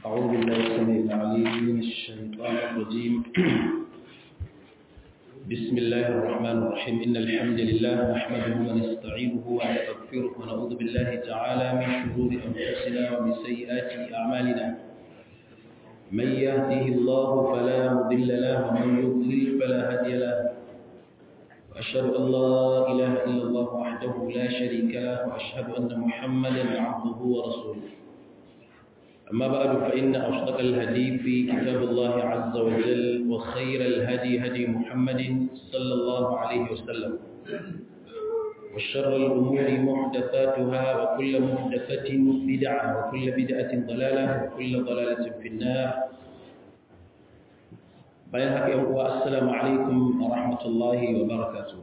أعوذ بالله السميع العليم من الشيطان الرجيم بسم الله الرحمن الرحيم إن الحمد لله نحمده ونستعينه ونستغفره ونعوذ بالله تعالى من شرور أنفسنا ومن سيئات أعمالنا من يهده الله فلا مضل له ومن يضلل فلا هادي له وأشهد أن لا إله إلا الله وحده لا شريك له وأشهد أن محمدا عبده ورسوله أما بعد فإن أصدق الهدي في كتاب الله عز وجل وخير الهدي هدي محمد صلى الله عليه وسلم وشر الأمور محدثاتها وكل محدثة بدعة وكل بدعة ضلالة وكل ضلالة في النار bayan haka yan uwa assalamu alaikum wa rahmatullahi wa barakatuh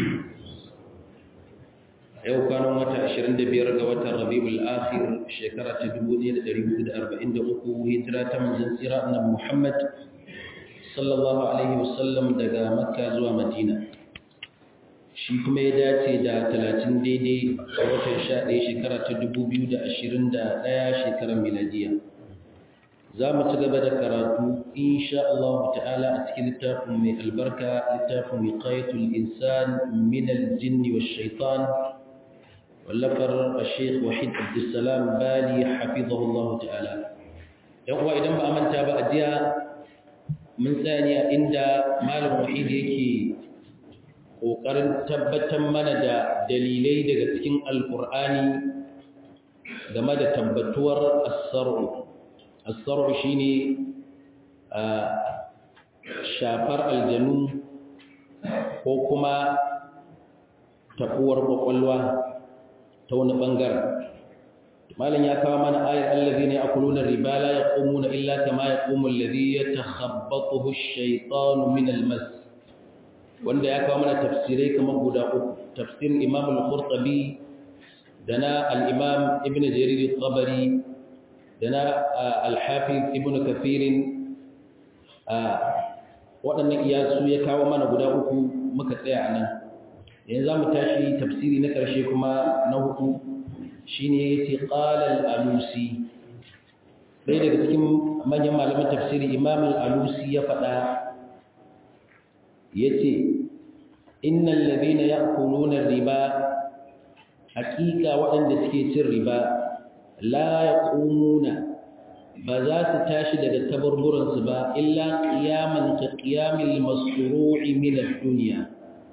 yau kwanan wata 25 ga watan rabiul akhir shekara ta 1443 hijira ta manzon tsira annabi Muhammad sallallahu alaihi wasallam daga makka zuwa madina shi kuma ya dace da 30 daidai a watan 11 shekara ta 2021 shekarar miladiya za mu ci gaba da karatu insha Allah ta'ala a cikin littafin mai albarka littafin wiqayatul insan min al-jinni wash-shaytan wallafar Sheikh Wahid Abdulsalam Bali hafizahu Allah ta'ala yan uwa idan ba manta ba a jiya mun tsaya inda malam Wahid yake kokarin tabbatar mana da dalilai daga cikin alqur'ani game da tabbatuwar as-sar'u الصرع شيني shafar aljanu ko kuma tafuwar kwakwalwa ta wani bangaren malam ya kawo mana ayar allazi ne akuluna riba la yaqumuna illa kama yaqumu allazi yatakhabbathu ash-shaytanu min al-mas wanda ya kawo mana tafsirai kamar guda uku tafsirin imam al-qurtubi da na al-imam ibn jarir al-tabari da na alhafiz ibn kafirin waɗannan iyasu ya kawo mana guda uku muka tsaya a nan yanzu za mu tashi tafsiri na ƙarshe kuma na hudu shi ne ya ce ƙalal alusi ɗaya daga cikin manyan malaman tafsiri imam alusi ya faɗa ya ce innan labina ya kulunan riba hakika waɗanda suke cin riba la ya ƙununa ba za su tashi daga tabarburansu ba illa ƙiyaman ka ƙiyamin masuru'i minar duniya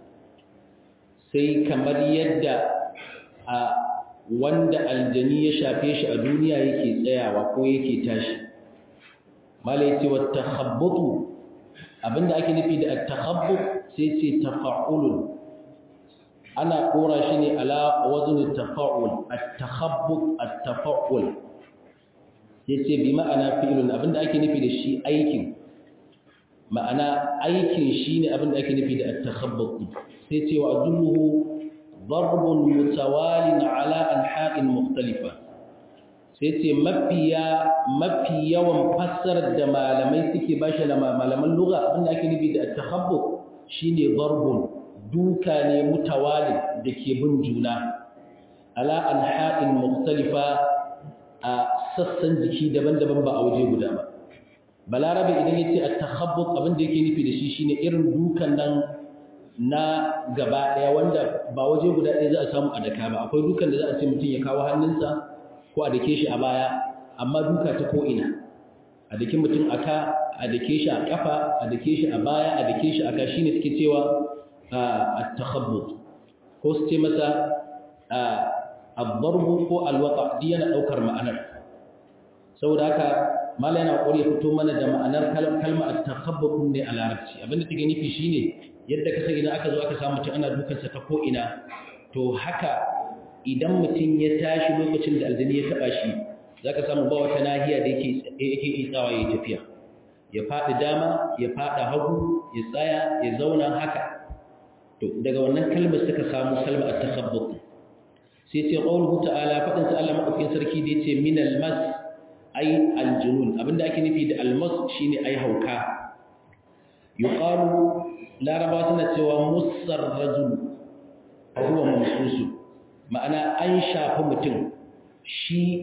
sai kamar yadda a wanda aljani ya shafe shi a duniya yake tsayawa ko yake tashi malai ce wa takhabbutu abinda ake nufi da takhabbut sai ce tafa'ulun ana kora shi ne ala wazn tafa'ul at-takhabbut at-tafa'ul yace bi ma'ana fi'lun abinda ake nufi da shi aikin ma'ana aikin shine abinda ake nufi da at-takhabbut sai ce wa adulluhu darbun mutawalin ala anha'in mukhtalifa sai ce mafiya mafi yawan fassarar da malamai suke bashi da malaman lugha abinda ake nufi da at-takhabbut shine darbun duka ne mutawali da ke bin juna ala anha'in mukhtalifa a sassan jiki daban-daban ba a waje guda ba balarabe idan yace at-takhabbut abin da yake nufi da shi shine irin dukan nan na gaba daya wanda ba waje guda ɗaya za a samu a daka ba akwai dukan da za a ce mutum ya kawo hannunsa ko a dake shi a baya amma duka ta ko ina a dake mutum aka a dake shi a kafa a dake shi a baya a dake shi aka shine suke cewa التخبط ko su ce masa abbarbu ko alwaka duk yana daukar ma'anar saboda haka mala yana kokari ya fito mana da ma'anar kalma at-takhabbut ne a larabci abinda take nufi shine yadda ka san idan aka zo aka samu mutum ana dukan sa ta ko ina to haka idan mutum ya tashi lokacin da aljini ya taba shi zaka samu ba wata nahiya da yake yake itsawa yayi tafiya ya fadi dama ya fada hagu ya tsaya ya zauna haka to daga wannan kalmar suka samu kalmar at-takhabbut sai ce qawluhu ta'ala fadin sa Allah madaukakin sarki da yace min al-mas ay al-junun abinda ake nufi da al-mas shine ay hauka yuqalu laraba suna cewa mussar rajul huwa mamsusu ma'ana an shafi mutum shi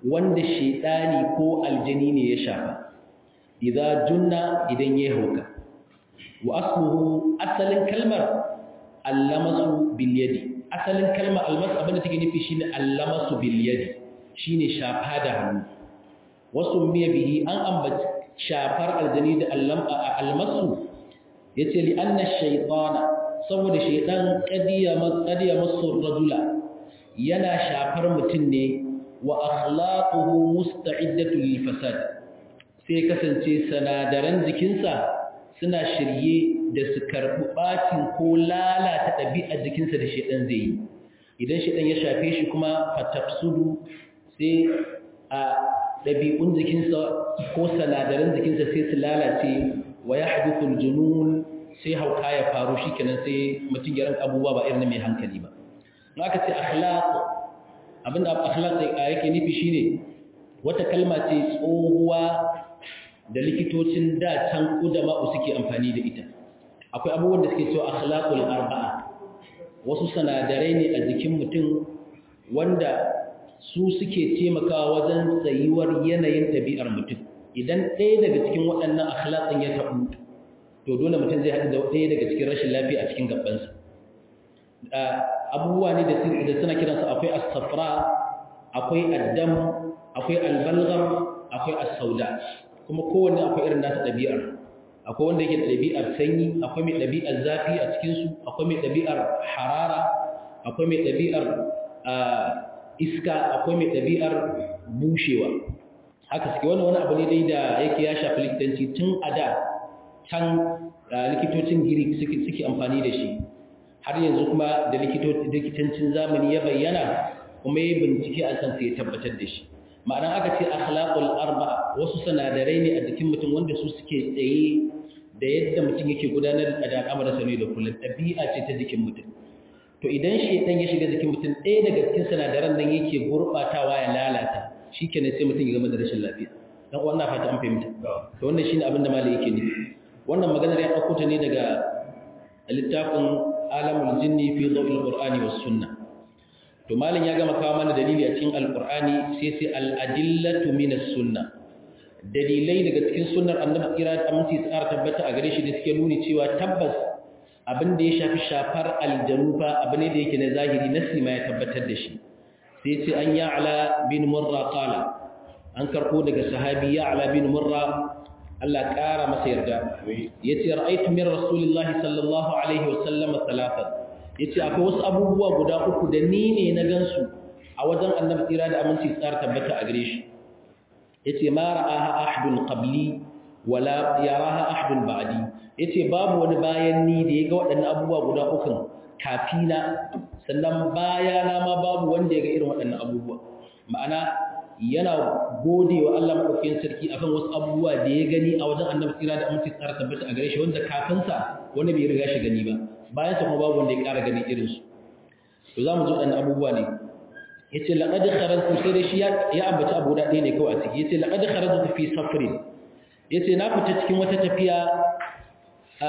wanda shedani ko aljani ne ya shafa idza junna idan ya hauka wa asluhu asalin kalmar allamasu bil yadi asalin kalmar almas abinda take nufi shine allamasu bil yadi shine shafa da hannu wasu miya bihi an ambaci shafar aljani da almasu yace li anna shaytana saboda shaytan qadiya qadiya masu rajula yana shafar mutum ne wa akhlaquhu musta'iddatu lil fasad sai kasance sanadaran jikinsa suna shirye da su karbi bacin ko lalata ɗabi'ar jikinsa da shaytan zai yi idan shaytan ya shafe shi kuma fatafsudu sai a ɗabi'un jikinsa ko sanadaran jikinsa sai su lalace wa ya hadithul junun sai hauka ya faru shi kenan sai mutum ya ranka abubuwa ba irin mai hankali ba na aka ce akhlaq abinda akhlaq yake nufi shine wata kalma ce tsohuwa da likitocin da can kudama suke amfani da ita akwai abubuwan da suke cewa akhlaqul arba'a wasu sanadarai ne a jikin mutum wanda su suke taimakawa wajen tsayuwar yanayin ɗabi'ar mutum idan ɗaya daga cikin waɗannan akhlaqin ya taɓu to dole mutum zai haɗu da ɗaya daga cikin rashin lafiya a cikin gabansa abubuwa ne da suna kiransu akwai as-safra akwai addam akwai albalgham akwai as-sauda kuma kowanne akwai irin nasa ɗabi'ar akwai wanda yake da ɗabi'ar sanyi akwai mai ɗabi'ar zafi a cikinsu akwai mai ɗabi'ar harara akwai mai ɗabi'ar iska akwai mai ɗabi'ar bushewa haka suke wani wani abu ne dai da yake ya shafi likitanci tun a da can likitocin girik suke amfani da shi har yanzu kuma da likitancin zamani ya bayyana kuma ya bincike a kan sai ya tabbatar da shi ma'ana aka ce akhlaqul arba wasu sanadarai ne a jikin mutum wanda su suke tsaye da yadda mutum yake gudanar da al'amuransa ne da kullum ɗabi'a ce ta jikin mutum to idan shaitan ya shiga jikin mutum ɗaya daga cikin sinadaran nan yake gurɓatawa ya lalata shi kenan sai mutum ya zama da rashin lafiya dan wannan fata an fahimta to wannan shine abin da malai yake nufi wannan maganar ya ɗauko ta ne daga littafin alamul jinni fi dhawil qur'ani was sunnah to malin ya gama kawo mana dalili a cikin alqur'ani sai sai al adillatu min as sunnah dalilai daga cikin sunnar annabi kira da aminci tsara tabbata a gare shi da suke nuni cewa tabbas abin da ya shafi shafar aljanu fa abu ne da yake na zahiri nasi ma ya tabbatar da shi sai ce an ya'la bin murra qala an karko daga sahabi ya'la bin murra Allah ƙara masa yarda yace ra'aytu min rasulillahi sallallahu alaihi wa sallam talafat yace akwai wasu abubuwa guda uku da ni ne na gansu a wajen annabi tsira da aminci tsara tabbata a gare shi yace ma ra'aha ahadun qabli wala yaraha ahadun ba'di yace babu wani bayan ni da yaga waɗannan abubuwa guda uku kafina sannan bayana ma babu wanda yaga irin waɗannan abubuwa ma'ana yana gode wa Allah madaukakin sarki akan wasu abubuwa da ya gani a wajen Annabi tsira da aminci tsara tabbata a gare shi wanda kafin sa wanda bai riga shi gani ba bayan sa kuma babu wanda ya ƙara gani irin su to zamu ji waɗannan abubuwa ne yace laqad kharajtu sai da shi ya ambaci abu da ɗaya ne kawai a ciki yace laqad kharajtu fi safrin yace na fita cikin wata tafiya a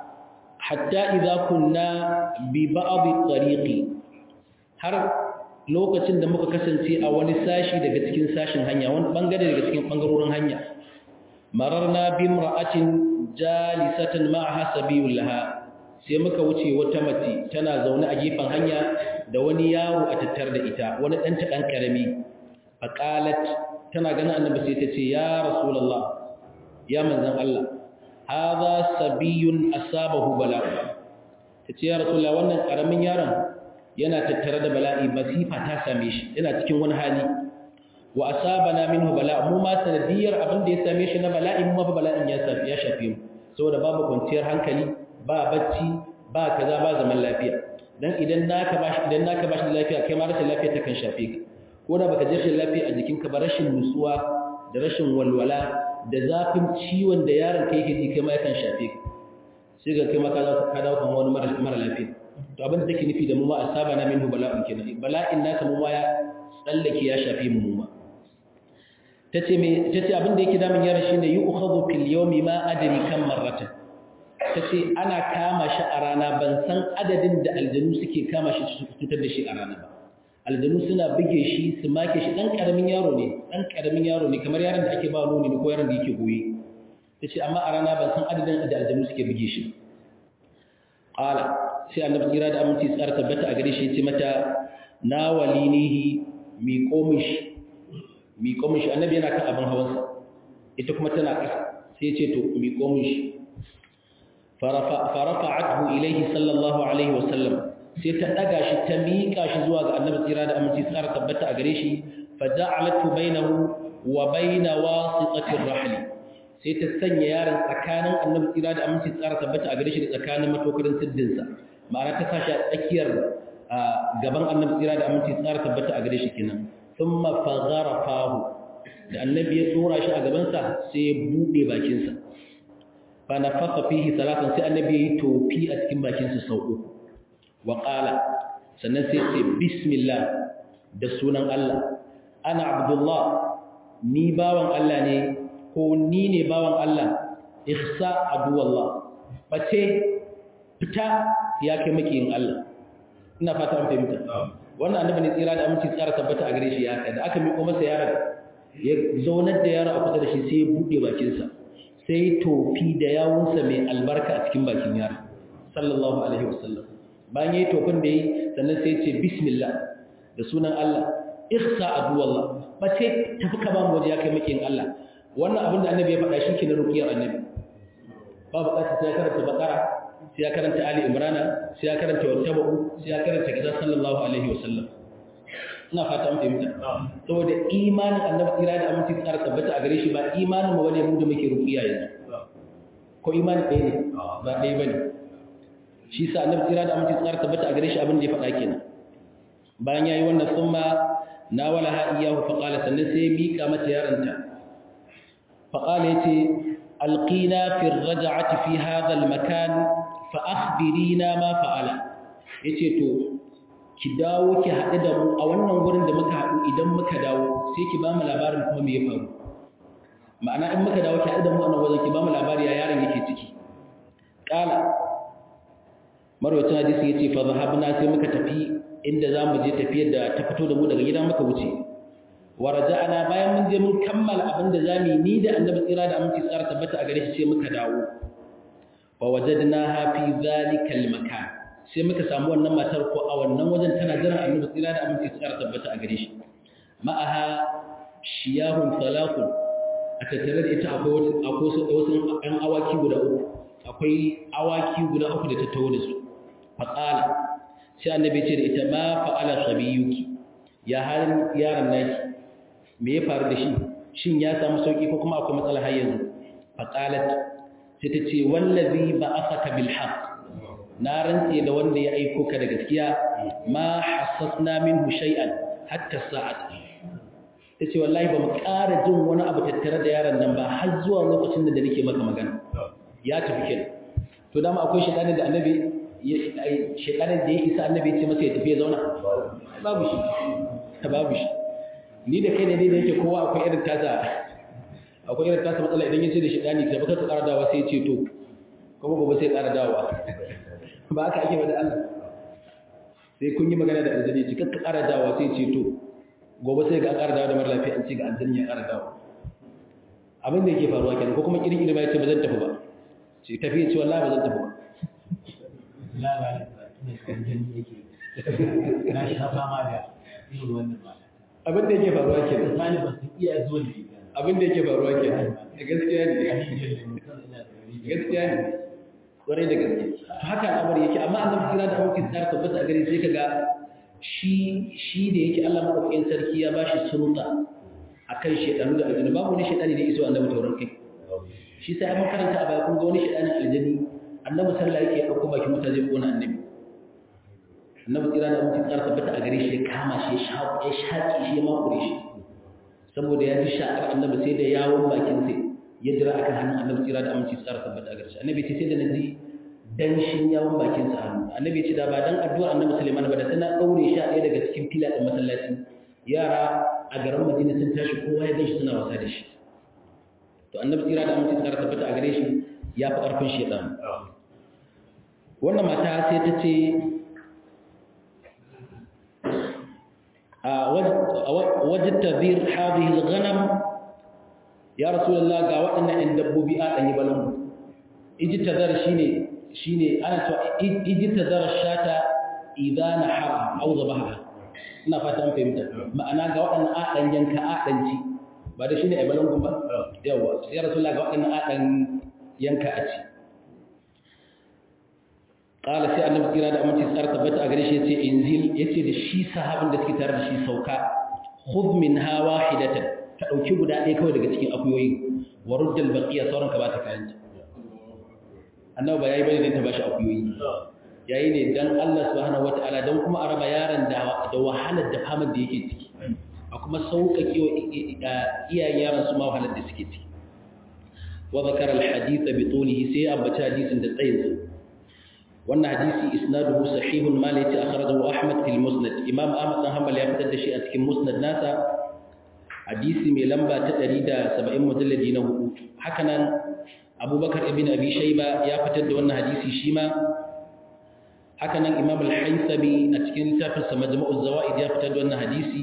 hatta idza kunna bi ba'd tariqi har lokacin da muka kasance a wani sashi daga cikin sashin hanya wani bangare daga cikin bangarorin hanya mararna bi imra'atin jalisatan ma'aha sabiyul laha sai muka wuce wata mace tana zaune a gefen hanya da wani yaro a tattar da ita wani dan ta dan karami faqalat tana ganin annabi sai ta ce ya rasulullah ya manzon Allah hadha sabiyun asabahu bala tace ya rasulullah wannan karamin yaron yana tattare da bala'i masifa ta same shi yana cikin wani hali wa asabana minhu bala mu ma sanadiyar abin da ya same shi na bala'i mu ma fa bala'in ya ya shafe mu saboda babu kwanciyar hankali ba bacci ba kaza ba zaman lafiya dan idan naka bashi idan naka bashi lafiya kai ma rashin lafiya ta kan shafe ka ko da baka ji rashin lafiya a jikinka ba rashin nutsuwa da rashin walwala da zafin ciwon da yaron kai yake ji kai ma yakan shafe ka sai ga kai ma ka ka dawo kan wani mara lafiya to abin da take nufi da mu ma asaba na minhu bala'un kenan bala'in nasa mu ma ya tsallake ya shafe mu mu ma tace me tace abin da yake damun yaron shine yu'khadhu fil yawmi ma adri kam marrata tace ana kama shi a rana ban san adadin da aljanu suke kama shi su fitar da shi a rana ba a aljanu suna buge shi su make shi dan karamin yaro ne dan karamin yaro ne kamar yaron da ake ba nuni ko yaron da yake goye tace amma a rana ban san adadin da aljanu suke buge shi qala sai annabi kira da aminci tsara tabbata a gare shi yace mata na walinihi mi komish mi komish annabi yana kan abin hawansa ita kuma tana ƙasa sai yace to mi komish farafa'athu ilayhi sallallahu alaihi wasallam sai ta daga shi ta miƙa shi zuwa ga annabi tsira da aminci tsara tabbata a gare shi fa ja'alatu bainahu wa baina wasitatir rahl sai ta sanya yaron tsakanin annabi tsira da aminci tsara tabbata a gare shi da tsakanin matokarin siddin sa ma'ana ta sashi a tsakiyar gaban annabi tsira da aminci tsara tabbata a gare shi kenan thumma faghara fahu da annabi ya tsora shi a gaban sa sai ya bude bakin sa fa nafakha fihi salatan sai annabi ya yi tofi a cikin bakin sa sau uku wa qala sannan sai ce bismillah da sunan Allah ana abdullah ni bawan Allah ne ko ni ne bawan Allah ihsa aduwallah bace fita ya kai makiyin Allah ina fata an fahimta wannan annabi ne tsira da aminci tsara tabbata a gare shi ya kai da aka miƙo masa yaron ya zaunar da yaron a kusa da shi sai ya buɗe bakinsa sai tofi da yawunsa mai albarka a cikin bakin yaron sallallahu alaihi wasallam bayan yayi tofin da yi sannan sai ya ce bismillah da sunan Allah ihsa aduwallah bace tafi ka ba mu waje ya kai makiyin Allah wannan abin da annabi ya faɗa shi ke na rukiyar annabi ba buƙatar sai ya karanta bakara sai ya karanta ali imrana sai ya karanta wattaba'u sai ya karanta kaza sallallahu alaihi wasallam ina fata mun fahimta saboda imanin annabi tsira da aminci tsara tabbata a gare shi ba imanin mu bane mu da muke rukiya yanzu ko imanin ɗaya ne ba ɗaya bane shi sa annabi tsira da aminci tsara tabbata a gare shi abin da ya faɗa kenan bayan yayi wannan summa nawalaha iyyahu faqala sannan sai ya mika mata yaranta faqala yace alqina fi ar-raj'ati fi hadha al-makan fa akhbirina ma fa'ala yace to ki dawo ki haɗu da mu a wannan gurin da muka haɗu idan muka dawo sai ki ba mu labarin kuma me ya faru ma'ana in muka dawo ki haɗu da mu a nan wajen ki ba mu labari ya yaron yake ciki qala marwacin hadisi yace fa zahabna sai muka tafi inda za mu je tafiyar da ta fito da mu daga gida muka wuce wa raja'ana bayan mun je mun kammala abin da zamu yi ni da annabi tsira da aminci tsara tabbata a gare shi sai muka dawo wa wajadnaha fi zalika al-makan sai muka samu wannan matar ko a wannan wajen tana jiran annabi tsira da aminci tsara tabbata a gare shi ma'aha shiyahun salakun a tattare da ita akwai wasu wasu ɗan awaki guda uku akwai awaki guda uku da ta taho da su faqala sai annabi ce da ita ma fa'ala sabiyuki ya halin yaron naki me ya faru da shi shin ya samu sauki ko kuma akwai matsala har yanzu faqalat sai ta ce wallazi ba'athaka bil haqq na rantse da wanda ya aiko ka da gaskiya ma hassasna minhu shay'an hatta sa'at tace wallahi ba mu ƙara jin wani abu tattare da yaron nan ba har zuwa lokacin da nake maka magana ya tafi kenan to dama akwai shaytanin da annabi shekarar da ya isa annabi ce masa ya tafi ya zauna babu shi babu shi ni da kai ne da yake kowa akwai irin tasa akwai irin tasa matsala idan ya ce da shekani ta baka ƙara dawa sai ce to kuma gobe sai ƙara dawa ba aka ake wada Allah sai kun yi magana da aljani ci kakka ƙara dawa sai ce to gobe sai ga ƙara dawa da mara lafiya an ce ga aljani ya ƙara dawa abin da yake faruwa kenan ko kuma irin irin ya ce ba zan tafi ba ce tafi ya ce wallahi ba zan tafi ba na sha fama da irin wannan ba abin da yake faruwa ke misali ba su iya zuwa da ita abin da yake faruwa ke gaskiya ne gaskiya ne kwarai da gaske haka al'amari yake amma annabi kira da abokin tsara tabbata a gare sai kaga shi shi da yake Allah madaukakin sarki ya bashi sulta akan shedanu da aljanu babu wani shedani da iso annabi tauran kai shi sai mun karanta a baya kun ga wani shedanin aljani annabi sallallahu alaihi wasallam ya dauko bakin mutaje ko na annabi annabi kira da mutum tsara tabbata a gare shi ya kama shi ya shaƙi ya shaƙi shi ya makure shi saboda ya ji shaƙar annabi sai da yawon bakin sai ya jira akan hannun annabi kira da aminci tsara tabbata a gare shi annabi ce sai da na ji danshin yawon bakin sa hannu annabi ce da ba dan addu'a annabi Sulaiman ba da tana daure shi a ɗaya daga cikin fila ɗin masallaci yara a garin Madina sun tashi kowa ya ganshi suna wasa da shi to annabi kira da aminci tsara tabbata a gare shi ya fi ƙarfin shaitan wannan mata sai ta ce wajen tabir hadhihi al-ghanam ya rasulullah ga waɗannan ɗan dabbobi a ɗanyi balangu ijtazar shine shine ana cewa ijtazar shata idan nahara aw zabaha ina fata an fahimta ma'ana ga waɗannan a ɗan yanka a ɗan ci ba da shine ai balangu ba yawa ya rasulullah ga waɗannan a ɗan yanka a ci qala sai annabi kira da aminci tsar tabbata a gare shi yace inzil yace da shi sahabin da suke tare da shi sauka khudh minha wahidatan ka dauki guda ɗaya kawai daga cikin akuyoyi wa ruddal baqiya sauran ka ba ta kayan annabi ba yayi bane dan ta bashi akuyoyi yayi ne dan Allah subhanahu wataala dan kuma araba yaron da da wahalar da famar da yake ciki a kuma sauƙaƙe wa iyayen yaron su ma wahalar da suke ciki wa zakara alhadith bi tulihi sai ambata hadisin da tsayinsa wannan hadisi isnaduhu sahihun ma la yati akhrajahu ahmad fil musnad imam ahmad dan hanbal ya fitar da shi a cikin musnad nasa hadisi mai lamba ta 170 mujalladi na hudu haka nan abubakar ibn abi shayba ya fitar da wannan hadisi shi ma haka nan imam al-haythami a cikin littafin sa majmu'uz zawaid ya fitar da wannan hadisi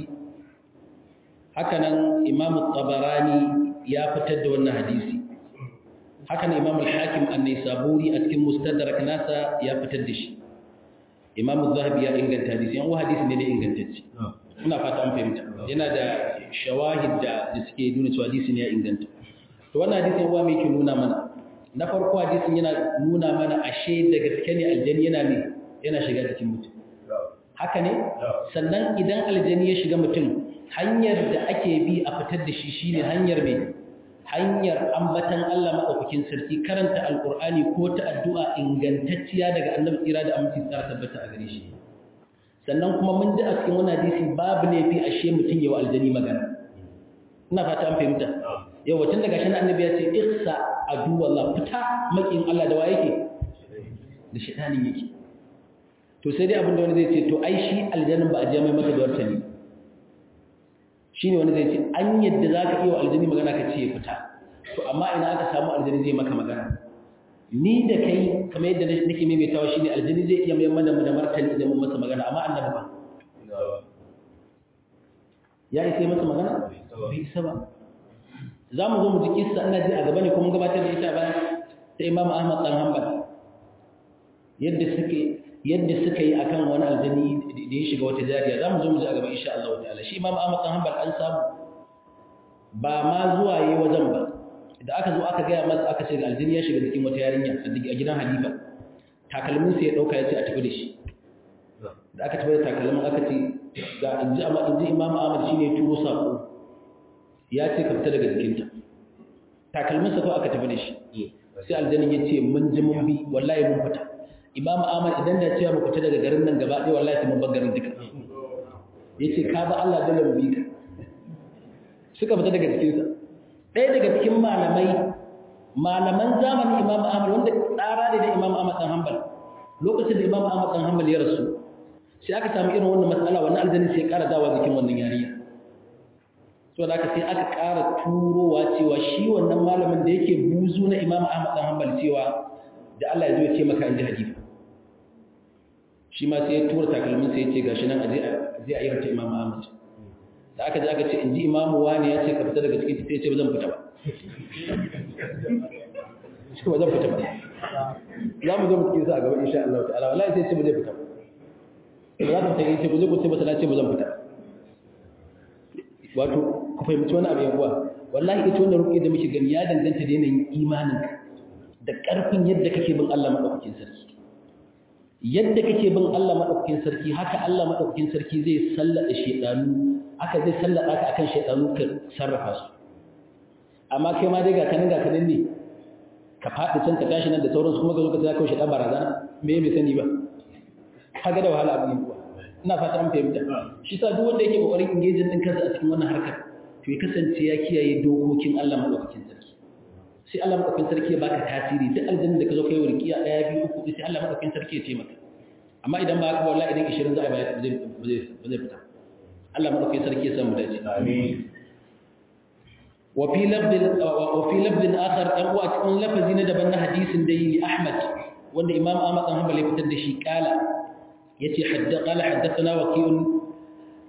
haka nan imam at-tabarani ya fitar da wannan hadisi haka nan imam al-hakim an-naisaburi a cikin mustadrak nasa ya fitar da shi imam az-zahabi ya inganta hadisi yan hadisi ne da ingantacce ina fata an fahimta yana da shawahid da da suke nuna cewa hadisi ne ya inganta to wannan hadisin wa me yake nuna mana na farko hadisin yana nuna mana ashe da gaske ne aljani yana ne yana shiga cikin mutum haka ne sannan idan aljani ya shiga mutum hanyar da ake bi a fitar da shi shine hanyar mai hanyar ambatan Allah maɗaukakin sarki karanta alƙur'ani ko ta addu'a ingantacciya daga annabi tsira da aminci tsara tabbata a gare shi sannan kuma mun ji a cikin wani hadisi babu laifi ashe mutum yawa aljani magana ina fata an fahimta yau wacin daga shi annabi ya ce ihsa adu wallah fita makin Allah da wa yake da shaitanin yake to sai dai abinda wani zai ce to ai shi aljanin ba a je mai masa da wartani shi ne wani zai ce an yadda za ka iya wa aljani magana ka ce ya fita to amma ina aka samu aljani zai maka magana ni da kai kamar yadda nake maimaitawa shi ne aljani zai iya mai mana da martani idan mun masa magana amma annabi ba ya isa yi masa magana bai isa ba za mu zo mu ji kissa ina ji a gaba ne kuma gabatar da ita bayan ta imam ahmad dan hanbal yadda suke yadda suka yi akan wani aljani da ya shiga wata jariya za mu zo mu ji a gaba insha Allah ta'ala shi imam ahmad dan hanbal an samu ba ma zuwa yi wajen ba da aka zo aka gaya masa aka ce ga aljini ya shiga cikin wata yarinya a gidan halifa takalmin sai ya dauka ya ce a tafi da shi da aka tafi da takalmin aka ce ga inji amma inji imam ahmad shine ya turo sako ya ce ka fita daga jikinta takalmin sa ko aka tafi da shi sai aljanin ya ce mun ji mun bi wallahi mun fita imam ahmad idan da cewa mu fita daga garin nan gaba ɗaya wallahi sai mun bar garin duka yace ka ba Allah dole mu bi ka suka fita daga jikinsa ɗaya daga cikin malamai malaman zamanin imam ahmad wanda tsara ne da imam ahmad dan hanbal lokacin da imam ahmad dan hanbal ya rasu sai aka samu irin wannan matsala wannan aljanni sai ya ƙara dawa jikin wannan yarinya so da aka sai aka ƙara turowa cewa shi wannan malamin da yake buzu na imam ahmad dan hanbal cewa da Allah ya zo ya ce maka inji hadisi shi ma sai ya tura takalmin sai ya ce gashi nan aje aje a yi imam ahmad da aka ji aka ce in ji imamu wani ya ce ka fita daga cikin sai ce ba zan fita ba shi ba zan fita ba za mu zo mu cikin sa a gaba insha Allah ta'ala wallahi sai ce ba zai fita ba ba za ka fita yace ba zai ku ce ba sai ce ba zan fita wato ku fahimci wani abu yawa wallahi ita wannan ruƙi da muke gani ya danganta da yanayin imanin da ƙarfin yadda kake bin Allah madaukakin sarki yadda kake bin Allah madaukakin sarki haka Allah madaukakin sarki zai sallada shedanu aka zai sallada ka akan shaidanu ka sarrafa su amma kai ma dai ga kanin ga kanin ne ka faɗi can ka tashi nan da sauransu kuma ka zo ka tsaya kawai shaidan barazana me bai sani ba kaga da wahala abin kuwa ina fata an fahimta shi sa duk wanda yake kokarin engaging din kansa a cikin wannan harkar to ya kasance ya kiyaye dokokin Allah madaukakin sarki sai Allah madaukakin sarki ya baka tasiri duk aljanna da ka zo kai warkiya daya biyu uku sai Allah madaukakin sarki ya taimaka amma idan ba haka wallahi idan 20 za a bayar ba zai fita Allah madaukakin sarki ya samu dace amin wa fi lafdin wa fi lafdin akhar dan uwa cikin lafazi na daban na hadisin da yi Ahmad wanda Imam Ahmad dan Hanbali fitar da shi kala yace hadda qala haddathana waqi'un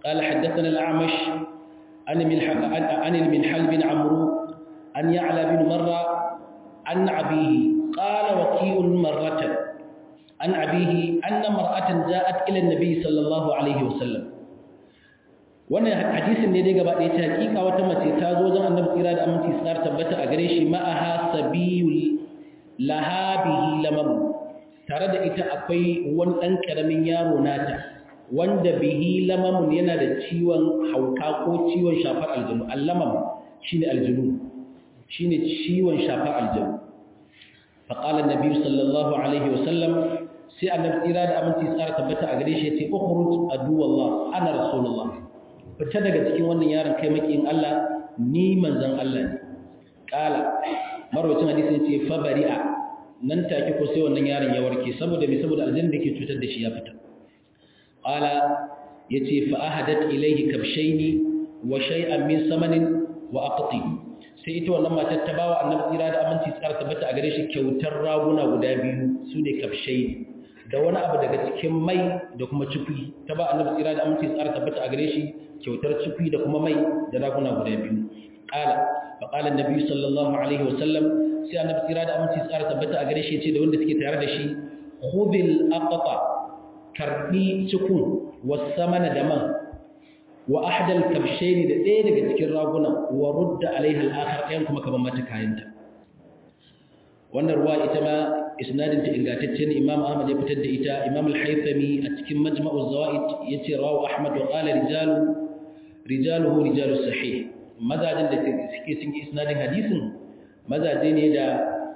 قال حدثنا الأعمش عن عن المنحل بن عمرو عن يعلى بن مرة عن أبيه قال وكيء مرة عن أبيه أن امرأة جاءت إلى النبي صلى الله عليه وسلم wannan hadisin ne dai gaba ɗaya ta hakika wata mace ta zo don annabi tsira da aminci tsar tabbata a gare shi ma'aha sabiyul lahabihi lamam tare da ita akwai wani ɗan ƙaramin yaro nata wanda bihi lamamun yana da ciwon hauka ko ciwon shafar aljanu allamam shine aljanu shine ciwon shafar aljanu faqala annabi sallallahu alaihi wasallam sai annabi tsira da aminci tsara tabbata a gare shi yace ukhruj adu wallah ana rasulullah fita daga cikin wannan yaron kai makiyin Allah ni manzon Allah ne qala marwacin hadisi yace fa bari'a nan take ko sai wannan yaron ya warke saboda me saboda aljanna da ke cutar da shi ya fita qala yace fa ahadat ilayhi kabshaini wa shay'an min samanin wa aqti sai ita wannan matar ta bawa annabi tsira da aminci tsara tabbata a gare shi kyautar raguna guda biyu su ne kabshaini da wani abu daga cikin mai da kuma cikwi ta ba annabi tsira da aminci tsara tabbata a gare shi kyautar cikwi da kuma mai da raguna guda biyu qala fa qala annabi sallallahu alaihi wa sallam sai annabi tsira da aminci tsara tabbata a gare shi ce da wanda suke tare da shi khudhil aqta karbi cikun wasamana da man wa ahdal kabshaini da ɗaya daga cikin raguna wa rudda alaiha al-akhar ɗayan kuma kaman mata kayanta wannan ruwa ita ma isnadin ta ingantacce ne imam ahmad ya fitar da ita imam al-haythami a cikin majma'u zawaid yace rawu ahmad wa qala rijalu rijaluhu rijalu sahih mazajin da suke cikin isnadin hadisin mazaje ne da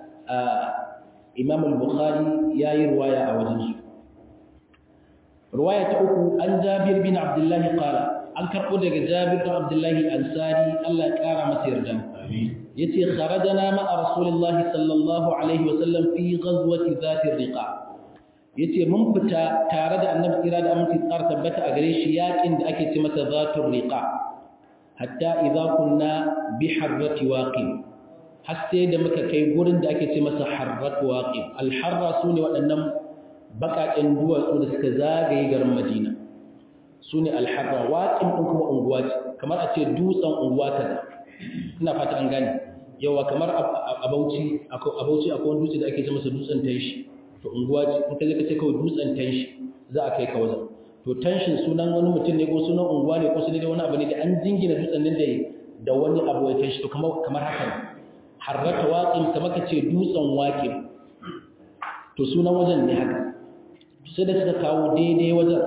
imam al-bukhari yayi ruwaya a wajen su ruwaya ta uku an jabir bin abdullahi qala an karbo daga jabir bin abdullahi ansari Allah ya kara masa yarda amin yace kharajana ma rasulullah sallallahu alaihi wasallam fi ghazwati zati riqa yace mun fita tare da annabi kira da aminci tsar tabbata a gare shi yakin da ake ce masa zatur riqa hatta idza kunna bi harrati waqi har sai da muka kai gurin da ake ce masa harrat waqi al harra sune waɗannan baƙaƙen duwatsu da suka zagaye garin madina su ne alharra waƙin ɗin kuma unguwa ce kamar a ce dutsen unguwa kaza ina fata an gane yawa kamar a bauchi akwai wani dutse da ake ce masa dutsen tanshi to unguwa ce in ka je ka ce kawai dutsen tanshi za a kai ka wajen to tanshin sunan wani mutum ne ko sunan unguwa ne ko sunan wani abu ne da an jingina dutsen nan da wani abu ya tanshi to kamar haka ne harrata waƙin kamar ka ce dutsen waƙin to sunan wajen ne haka sai da suka kawo daidai wajen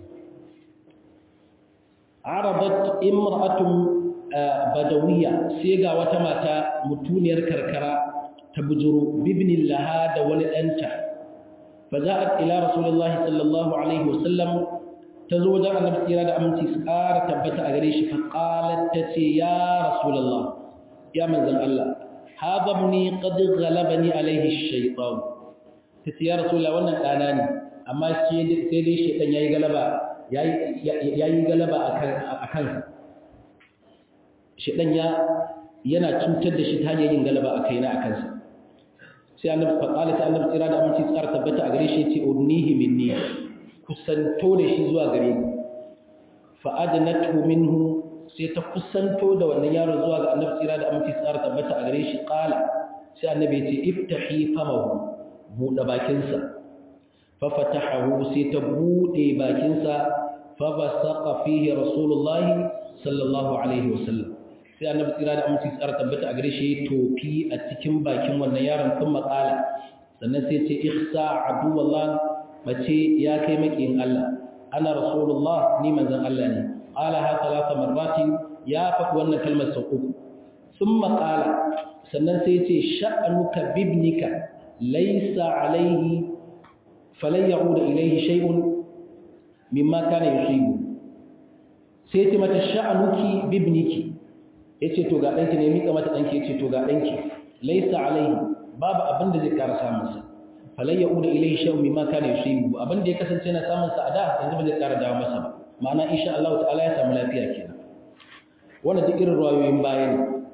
arabat imra'atun badawiyya sai ga wata mata mutuniyar karkara ta bujuro bibnin laha da wani ɗanta faja'at ila rasulullahi sallallahu alaihi wasallam ta zo wajen annabi tsira da aminci su ƙara tabbata a gare shi fa qalat tace ya rasulullah ya manzon Allah hadha ibni qad ghalabani alaihi ash-shaytan tace ya rasulullah wannan dana ne amma sai dai shaitan yayi galaba yayi galaba a kansa shaitan ya yana cutar da shi ta hanyar yin galaba a kaina a kansa sai annabi faqala ta annabi tsira da aminci tsara tabbata a gare shi yace udnihi minni kusanto da shi zuwa gare ni fa adnatu minhu sai ta kusanto da wannan yaro zuwa ga annabi tsira da aminci tsara tabbata a gare shi qala sai annabi yace iftahi famahu buɗe bakinsa fafatahahu sai ta bude bakinsa fabasaqa fihi rasulullahi sallallahu alaihi wasallam sai annabi tsira da aminci tsara tabbata a gare shi tofi a cikin bakin wannan yaron sun makala sannan sai ce ihsa aduwallah mace ya kai makiyin Allah ana rasulullah ni manzon Allah ne qala ha talata marratin ya faɗi wannan kalmar sau uku sun makala sannan sai ce sha'anuka bibnika laysa alaihi falan ya'uda ilaihi shay'un mimma kana yusibu sai ce mata sha'anuki bibniki yace to ga danki ne mika mata danki yace to ga danki laysa alaihi babu abin da zai ƙara samun sa falan ya'uda ilaihi shay'un mimma kana yusibu abin da ya kasance na samun sa a da yanzu ba zai ƙara dawo masa ba ma'ana insha Allah ta'ala ya samu lafiya kenan wannan duk irin ruwayoyin bayan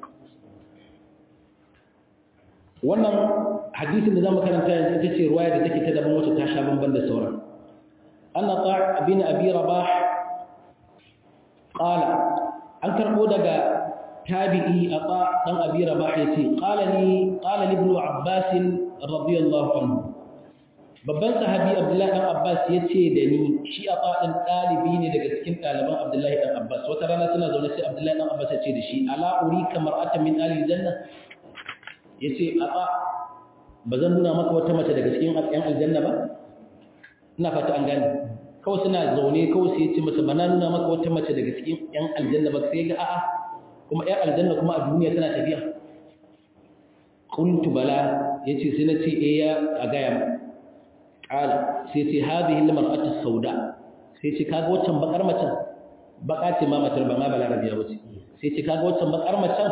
wannan hadisin da zamu karanta yanzu ita ce ruwaya da take ta daban wacce ta sha bamban da sauran anna ta' bin abi rabah qala an karbo daga tabi'i ata dan abi rabah yace qala li qala li ibn abbas radiyallahu anhu babban sahabi abdullahi dan abbas yace da ni shi ata dan dalibi ne daga cikin daliban abdullahi dan abbas wata rana suna zaune sai abdullahi dan abbas yace da shi ala urika mar'atan min ahli janna yace ata bazan nuna maka wata mace daga cikin yan aljanna ba ina fata an gane kawai suna zaune kawai sai yace masa bana nuna maka wata mace daga cikin yan aljanna ba sai ga a'a kuma ‘yan aljanna kuma a duniya tana tafiya ƙuntu bala ya ce sai na ce e ya a gaya ma ƙala sai ce haɗe hilmar ata sauda sai ce kaga waccan bakar macen baka ce ma matar ba ma bala rabiya wace sai ce kaga waccan bakar macen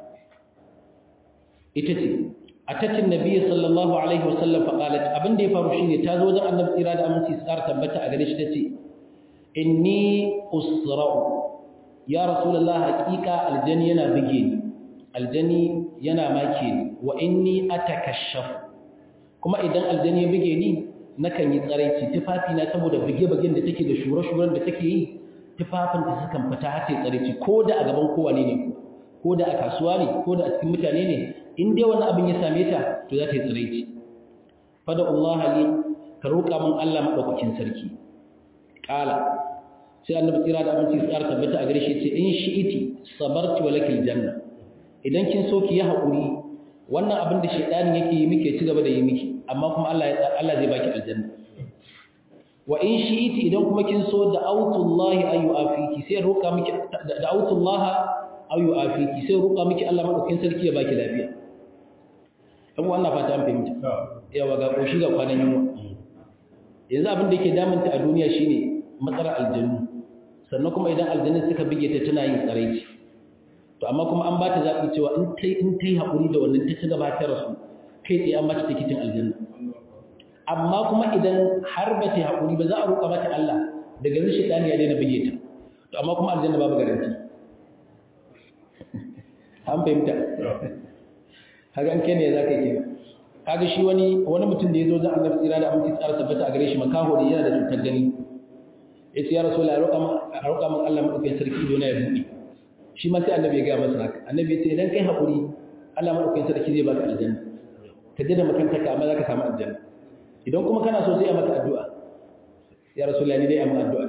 ita ce a tattin nabi sallallahu alaihi wasallam faƙalat abin da ya faru shi ne ta zo wajen annabi tsira da aminci su ƙara tabbata a gare shi ta ce inni usra'u ya rasulullah haƙiƙa aljani yana buge ni aljani yana make ni wa inni atakashaf kuma idan aljani ya buge ni nakan yi tsaraici tufafi na saboda buge-bugen da take da shure-shuren da take yi tufafin da sukan fita har sai tsaraici ko da a gaban kowane ne ko da a kasuwa ne ko da a cikin mutane ne in dai wani abin ya same ta to za ta yi tsaraici fada Allah li ka roƙa min Allah madaukakin sarki qala sai annabi tsira da abinci tsara tabbata a gare shi ce in shi'iti sabarti wa lakil janna idan kin so ki yi haƙuri wannan abin da shaydanin yake yi miki ci gaba da yi miki amma kuma Allah Allah zai baki aljanna wa in shi'iti idan kuma kin so da autullahi ayu afiki sai roƙa miki da autullaha ayu afiki sai roƙa miki Allah madaukakin sarki ya baki lafiya abu wannan fata an fahimta yawa ga koshi ga kwanan yunwa yanzu abin da yake damunta a duniya shine matsalar aljannu sannan kuma idan aljannin suka bige ta tana yin tsaraici to amma kuma an ba ta zaɓi cewa in ta in ta yi haƙuri da wannan ta ci gaba ta rasu kai tsaye an mata tikitin aljanna amma kuma idan har ba ta haƙuri ba za a roƙa mata Allah daga yanzu shaitani ya daina bige ta to amma kuma aljanna babu garanti an fahimta kaga an kai ne za ka yi kenan kaga shi wani wani mutum da ya zo zan annabi tsira da aminci tsara tabbata a gare shi makaho da yana da cutar gani ya ce ya rasu la roƙa min Allah maɗaukakin sarki ido na ya buɗe shi ma sai annabi ya gaya masa haka annabi ya ce idan kai haƙuri Allah maɗaukakin sarki zai baka aljanna ka je da makantarka amma za ka samu aljanna idan kuma kana so sai a maka addu'a ya rasu la ni dai amma addu'a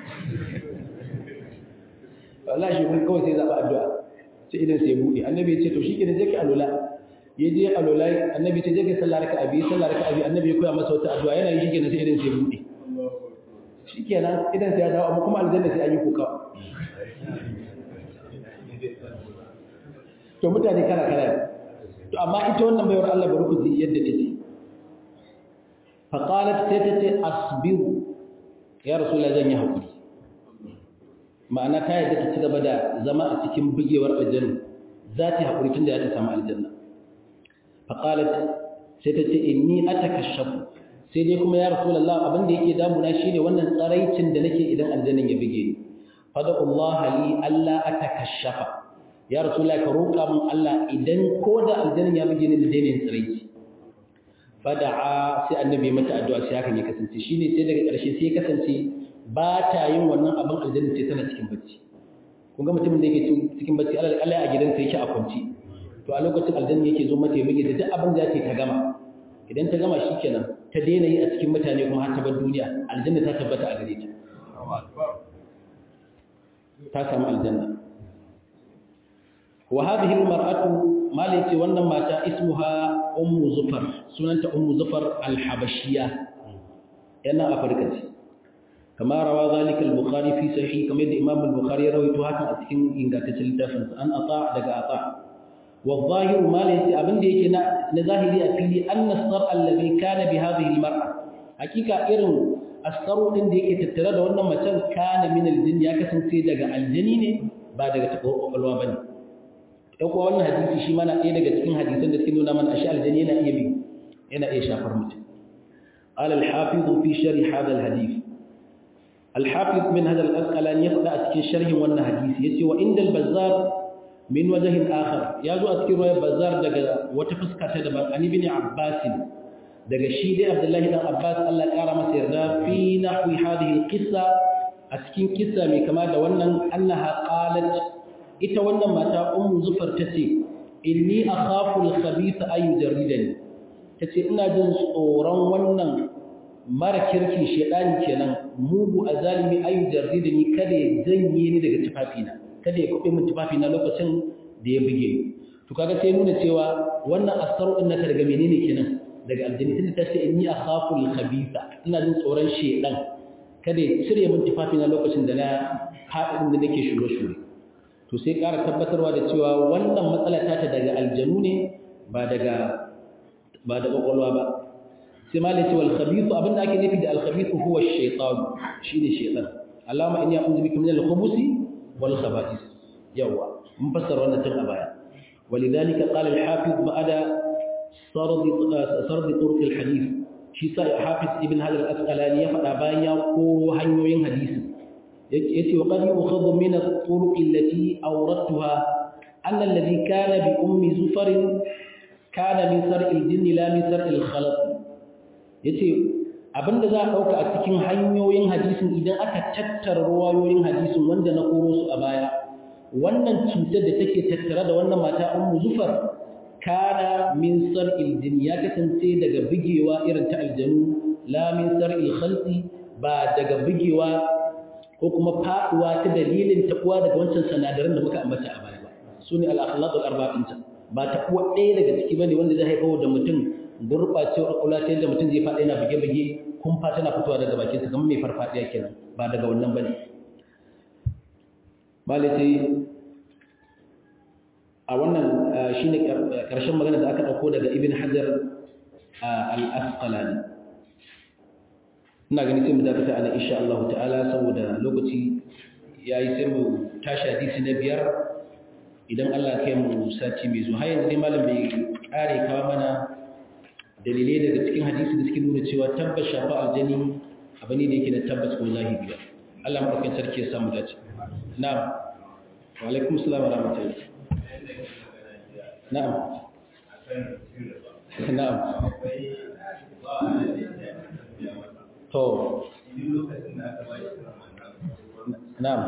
wallahi shi kun kawai sai zaɓa addu'a sai idan sai ya buɗe annabi ya ce to shi ke je ka alola ya je alola annabi ce je ka sallah raka abi sallah raka abi annabi ya koya masa wata addu'a yana yi shi ke sai idan sai ya buɗe shi kenan idan sai ya dawo amma kuma aljanna sai an yi kuka to mutane kala kala to amma ita wannan bayar Allah bari ku ji yadda take fa qalat sai ta ce asbiru ya rasulullah zan yi hakuri ma'ana ta yadda ta ci gaba da zama a cikin bugewar aljanna za ta hakuri tunda ya ta samu aljanna fa qalat sai ta ce inni atakashafu sai dai kuma ya rasulullah abin da yake damuna shine wannan tsaraicin da nake idan aljannan ya bige ni fadallah li alla atakashafa ya rasulullah ka roƙa min Allah idan ko da aljannan ya bige ni da daina yin tsaraici fada'a sai annabi mata addu'a sai hakan ya kasance shine sai daga ƙarshe sai ya kasance ba ta yin wannan abin aljanna sai tana cikin bacci kun ga mutumin da yake cikin bacci Allah a gidansa yake a kwanci to a lokacin aljanna yake zo mata ya bige da duk abin da ya ta gama idan ta gama shikenan ta daina yi a cikin mutane kuma har ta bar duniya aljanna ta tabbata a gare ta ta samu aljanna wa hadhihi almar'atu malati wannan mata ismuha ummu zufar sunanta ummu zufar alhabashiyya yana afirka ce kama rawa zalika al-bukhari fi sahih kamar da imam al-bukhari ya rawaito hakan a cikin ingantaccen littafin an ata daga ata والظاهر ما ليس abin da yake na zahiri a fili anna sar allazi kana bi hadhihi almar'a hakika irin asaru din da yake tattare da wannan macen kana min aljin ya kasance daga aljini ne ba daga takwalwa bane dan kuwa wannan hadisi shi mana ɗaya daga cikin hadisan da suke nuna mana ashi aljini yana iya bi yana iya shafar mutum قال الحافظ في شرح هذا الحديث الحافظ من هذا الأسقلان يقرأ في شرح wannan hadisi yace wa indal bazzar min wajahin akhar ya zo a cikin ruwayar bazar daga wata fuska ta daban an ibn abbas daga shi dai abdullahi dan abbas Allah ya kara masa yarda fi nahwi hadhihi alqissa a a cikin kissa mai kama da wannan annaha qalat ita wannan mata ummu zufar tace inni akhafu al-khabith ay yujarridani tace ina jin tsoron wannan mara kirki shedani kenan mugu azalimi ay yujarridani kada ya janye ni daga tufafina kada ya kube min tufafina lokacin da ya buge ni to kaga sai nuna cewa wannan asaru din nata daga menene kenan daga aljanni tunda ta ce inni akhafu al-khabitha ina jin tsoron shedan kada ya cire min tufafina lokacin da na haɗin da nake shure shure to sai ƙara tabbatarwa da cewa wannan matsala ta ta daga aljanu ne ba daga ba da kwakwalwa ba sai ma lace wal khabithu abinda ake nufi da al khabithu huwa ash-shaytan shine shaytan Allahumma inni a'udhu bika min al-khubuthi wal khaba'ith yawa mun fassara wannan tun a baya ولذلك قال الحافظ بعد سرد سرد طرق الحديث shi sa hafiz ibn hajar al-asqalani ya faɗa bayan ya koro hanyoyin hadisi yace wa qad yukhadhu min at-turuq allati awradtuha anna alladhi kana bi ummi zufar kana min sar'il jinn la min sar'il khalaq yace abinda za a dauka a cikin hanyoyin hadisin idan aka tattara ruwayoyin hadisin wanda na koro su a baya wannan cutar da take tattare da wannan mata ummu zufar kana min sar'il jin ya kasance daga bigewa irin ta aljanu la min sar'il khalqi ba daga bigewa ko kuma faduwa ta dalilin tabuwa daga wancan sanadaran da muka ambata a baya ba sune al akhlaqul arba'in ta ba tabuwa ɗaya daga ciki bane wanda zai haifar da mutum gurbacewar kula ta yadda mutum zai faɗa yana bige-bige kumfa tana fitowa daga bakin sa kamar mai farfadiya kenan ba daga wannan bane malai a wannan shi ne ƙarshen magana da aka ɗauko daga ibn hajar al'asƙalani ina gani sai mu dakata ana insha Allah ta'ala saboda lokaci ya yi sai mu tashi hadisi na biyar idan Allah kai mu sati mai zuwa yanzu dai malam bai ƙare kawo mana dalilai daga cikin hadisi da suke nuna cewa tabbas shafa aljani abu ne da yake da tabbas ko zahiri Allah maɗaukin sarki ya samu dace na'am wa alaikum salam wa rahmatullahi na'am na'am to na'am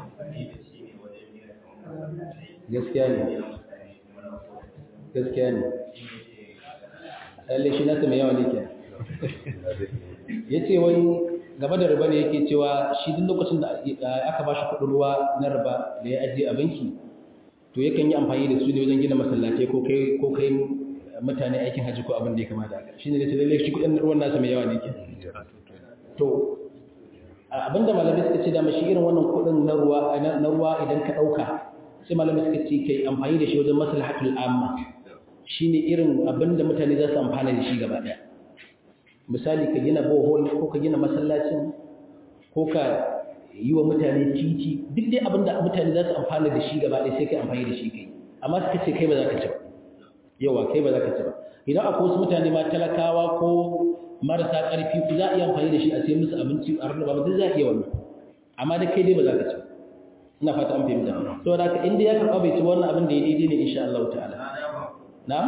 gaskiya ne gaskiya ne lalle shi nasa mai yawa ne ke ya ce wai gaba da riba ne yake cewa shi duk lokacin da aka ba shi kudin ruwa na riba da ya ajiye a banki to yakan yi amfani da su ne wajen gina masallatai ko kai ko kai mutane aikin haji ko abin da ya kamata haka shine da lalle shi kudin ruwan nasa mai yawa ne ke to abinda malamai suka ce da mashi irin wannan kudin na ruwa na ruwa idan ka dauka sai malamai suka ce kai amfani da shi wajen maslahatul amma shine irin abinda mutane za su amfana da shi gaba daya misali ka gina bohol ko ka gina masallacin ko ka yi wa mutane titi duk dai abinda mutane za su amfana da shi gaba ɗaya sai kai amfani da shi kai amma suka ce kai ba za ka ci ba yawa kai ba za ka ci ba idan akwai wasu mutane ma talakawa ko marasa ƙarfi ku za a iya amfani da shi a sai musu abinci a rarraba ba duk za a iya wannan amma da kai dai ba za ka ci ba ina fata an fahimta saboda haka in dai ya karɓa bai ci wannan abin da ya daidai ne insha Allah ta'ala na'am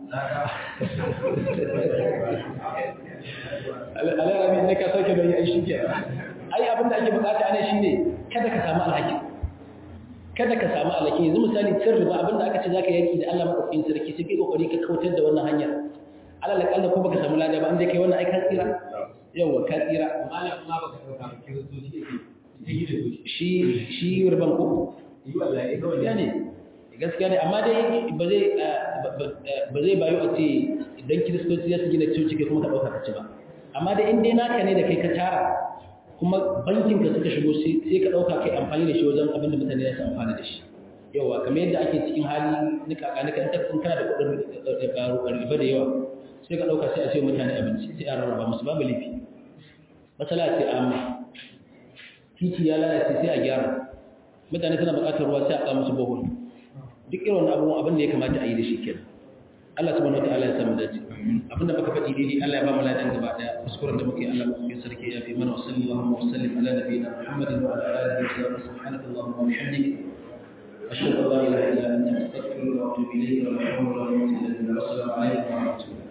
alarami ne ka sauke bai ai shi ke ai abin da ake bukata ana shine kada ka samu alhaki kada ka samu alhaki yanzu misali cin riba abin da aka ce zaka yaki da Allah madaukakin sarki sai kai kokari ka kautar da wannan hanya alal kalla ko baka samu lada ba an dai kai wannan ai ka tsira yawa ka tsira malam ma baka dauka kiristoci yake ta gida su shi shi riban ko yi wallahi kawai gaskiya ne gaskiya ne amma dai ba zai ba zai bayo a ce idan kiristoci za su gina coci kai kuma ka ɗauka ka ci ba amma da in dai naka ne da kai ka tara kuma bankin ka suka shigo sai ka ɗauka kai amfani da shi wajen abin da mutane za su amfana da shi yawa kamar yadda ake cikin hali na kaka nika in kana da kuɗin riba da yawa sai ka ɗauka sai a sayo mutane abinci sai a rarraba musu babu laifi matsala ce amma titi ya lalace sai a gyara mutane suna buƙatar ruwa sai a ƙa musu bohol duk irin abubuwan abin da ya kamata a yi da shi kenan Allah subhanahu wataala ya samu dace abinda muka faɗi daidai Allah ya ba mu ladan gaba daya kuskuren da muke Allah mu sarki ya fi mana sallallahu wa sallim ala nabiyina Muhammadin wa ala alihi wa sahbihi subhanaka allahumma wa bihamdika ashhadu an la ilaha illa anta astaghfiruka wa atubu ilayk wa la hawla wa la quwwata illa billah assalamu alaikum wa rahmatullahi